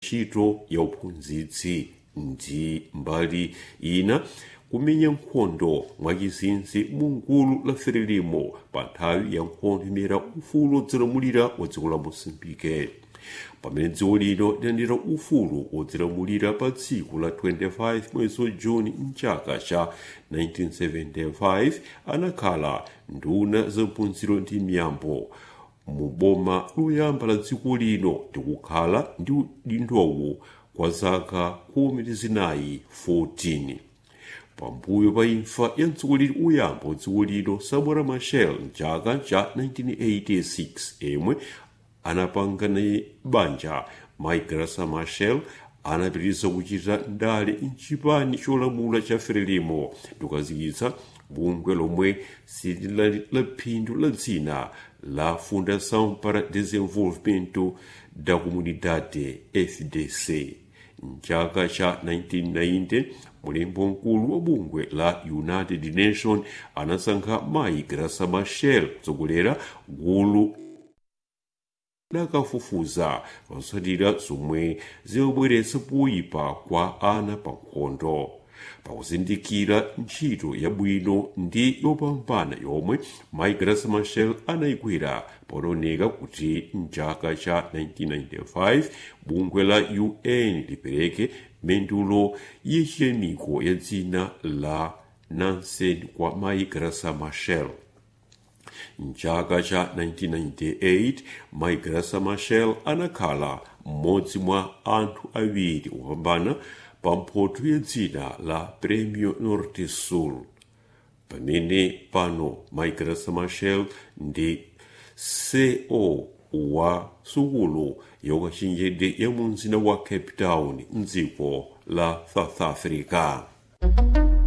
ntchito ya uphunzitsi ndi mbali ina kumenya nkhondo mwachizinzi mu gulu la frelimo pa nthawi ya nkhondo imene ufulu wodzilamulira wa dziko la mosambike pamene dziko lino lilandira ufulu wodzilamulira pa tsiku la 25 mwezi wa juni mchaka cha 1975 anakhala nduna za maphunziro ndi miyambo mu boma loyamba la dziko lino ndikukhala ndi udindowu kwa zaka khumi ndi zinayi 14 pambuyo pa imfa ya mtsogoleri woyamba wa dziko lino samora machel mchaka cha 1986 yemwe anapanga naye banja maigrasa machel anapitiriza kuchita ndale mchipani cholamula cha frelimo ndikukazikitsa bungwe lomwe silili la phindu la dzina la fundação para desenvolvimento da comunidade fdc mchaka cha 1990 mulembo mkulu wa bungwe la united nation anasankha mayi grasa machel kutsogolera gulu lakafufuza zotsatira zomwe zimabweretsa kuyipa kwa ana pa nkhondo pakuzindikira ntchito yabwino ndi yopambana yomwe mayi grasa machel anayigwira pooneka kuti mchaka cha 1995 bungwe la un lipereke mendulo yachiyamiko ya dzina la nansen kwa mayi grasa machel mchaka cha 1998 mayi grasa machel anakhala mmodzi mwa anthu awiri opambana pa mphoto ya dzina la premio norte sul pamene pano mayi grasa machel ndi ceo wa sukulu yaukachenjede ya mu mzinda wa cape town mdziko la south africa